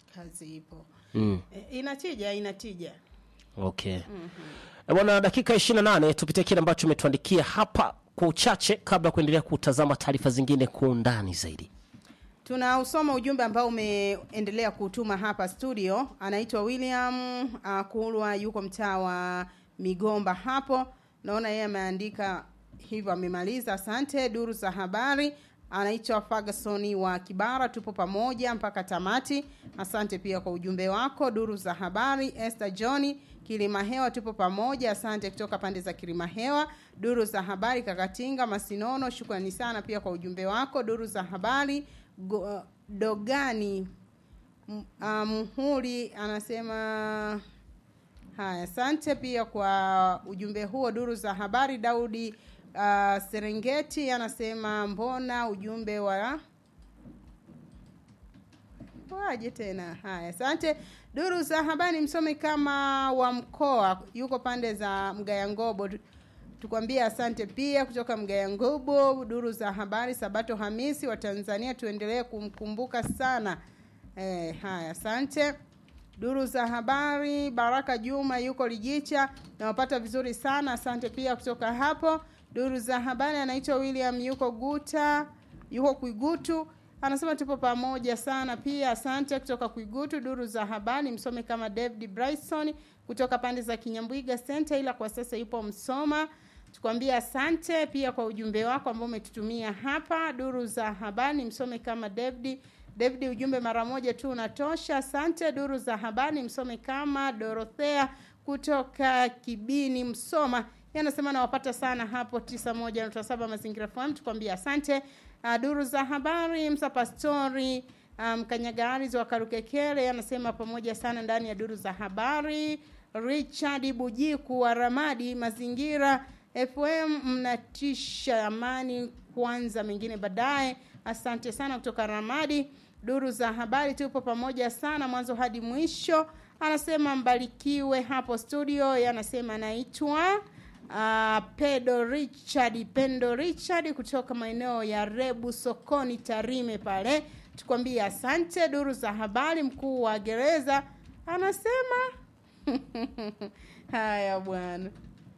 kazi ipo mm. e, inatija inatija okay Eh, bwana dakika 28 tupitie kile ambacho umetuandikia hapa kwa uchache kabla ya kuendelea kutazama taarifa zingine kwa undani zaidi tunausoma ujumbe ambao umeendelea kutuma hapa studio anaitwa william uh, kulwa yuko mtaa wa migomba hapo naona yeye ameandika hivyo amemaliza asante duru za habari anaitwa ferguson wa kibara tupo pamoja mpaka tamati asante pia kwa ujumbe wako duru za habari esther johni kilima hewa tupo pamoja asante kutoka pande za kilima hewa duru za habari kakatinga masinono shukrani sana pia kwa ujumbe wako duru za habari Go, dogani M- ah, muhuri anasema haya asante pia kwa ujumbe huo duru za habari daudi uh, serengeti anasema mbona ujumbe wa waje tena haya asante duru za habari msomi kama wa mkoa yuko pande za mgayangobo tukwambia asante pia kutoka mgayangobo duru za habari sabato hamisi wa tanzania tuendelee kumkumbuka sana eh, haya asante duru za habari baraka juma yuko lijicha nawapata vizuri sana asante pia kutoka hapo duru za habari anaitwa william yuko guta yuko kuigutu anasema tupo pamoja sana pia asante kutoka kuigutu duru za habari msome kama david bryson kutoka pande za kinyambwiga center ila kwa sasa yupo msoma tukwambia asante pia kwa ujumbe wako ambao umetutumia hapa duru za habari msome kama david david ujumbe mara moja tu unatosha asante duru za habari msome kama dorothea kutoka kibini msoma Yeye anasema nawapata sana hapo 91.7 mazingira fm tukwambia asante uh, duru za habari msa pastori mkanyagari um, wa karukekele anasema pamoja sana ndani ya duru za habari richard bujiku wa ramadi mazingira fm mnatisha amani kwanza mengine baadaye asante sana kutoka ramadi duru za habari tupo pamoja sana mwanzo hadi mwisho anasema mbarikiwe hapo studio Yeye anasema anaitwa uh, pedo richard pendo richard kutoka maeneo ya rebu sokoni tarime pale tukwambie asante duru za habari mkuu wa gereza anasema haya bwana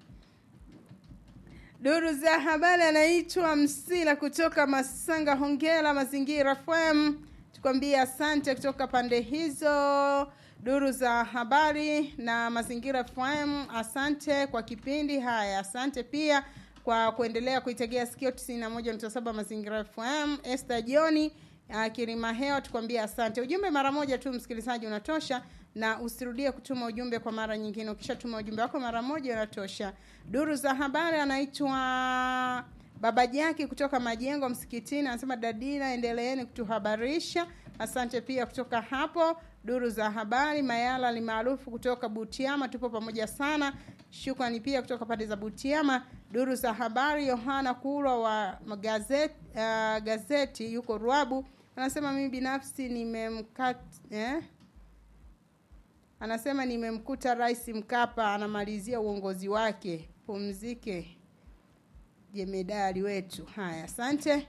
duru za habari anaitwa msila kutoka masanga hongera mazingira fm tukwambie asante kutoka pande hizo duru za habari na mazingira fm asante kwa kipindi haya asante pia kwa kuendelea kuitegea sikio 91.7 mazingira fm este joni uh, kirima hewa tukwambia asante ujumbe mara moja tu msikilizaji unatosha na usirudie kutuma ujumbe kwa mara nyingine ukishatuma ujumbe wako mara moja unatosha duru za habari anaitwa baba jaki kutoka majengo msikitini anasema dadina endeleeni kutuhabarisha asante pia kutoka hapo duru za habari mayala ni maarufu kutoka butiama tupo pamoja sana shukrani pia kutoka pande za butiama duru za habari yohana kurwa wa gazeti, uh, gazeti yuko rwabu anasema mimi binafsi nimemkat eh? anasema nimemkuta rais mkapa anamalizia uongozi wake pumzike jemedari wetu haya asante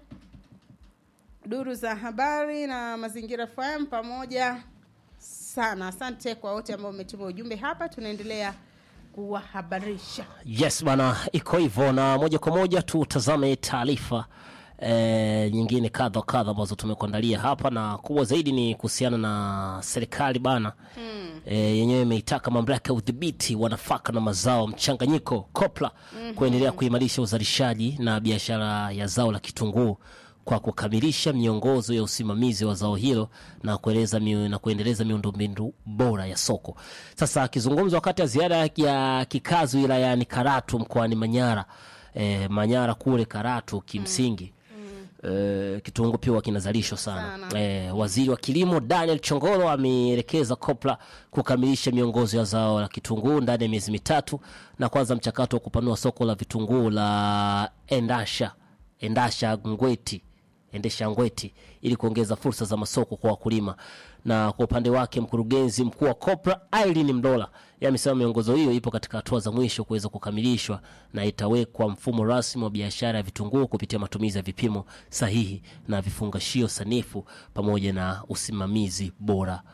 duru za habari na mazingira fm pamoja sana asante kwa wote ambao umetuma ujumbe hapa tunaendelea kuwahabarisha yes bana iko hivyo na moja kwa moja tutazame taarifa e, nyingine kadha wa kadha ambazo tumekuandalia hapa na kubwa zaidi ni kuhusiana na serikali bana mm. e, yenyewe imeitaka mamlaka ya udhibiti wa nafaka na mazao mchanganyiko kopla mm-hmm. kuendelea kuimarisha uzalishaji na biashara ya zao la kitunguu kwa kukamilisha miongozo ya usimamizi wa zao hilo na kueleza miu, na kuendeleza miundombinu bora ya soko. Sasa akizungumza wakati wa ziara ya kikazi wilayani Karatu mkoani Manyara, e, Manyara kule Karatu kimsingi mm. e, kitunguu pia kinazalishwa sana, Sana. E, waziri wa kilimo Daniel Chongolo ameelekeza kopla kukamilisha miongozo ya zao la kitunguu ndani ya miezi mitatu na kwanza mchakato wa kupanua soko la vitunguu la Endasha Endasha Ngweti endesha ngweti ili kuongeza fursa za masoko kwa wakulima na kwa upande wake mkurugenzi mkuu wa kopra Irene Mdola yeye amesema miongozo hiyo ipo katika hatua za mwisho kuweza kukamilishwa na itawekwa mfumo rasmi wa biashara ya vitunguu kupitia matumizi ya vipimo sahihi na vifungashio sanifu pamoja na usimamizi bora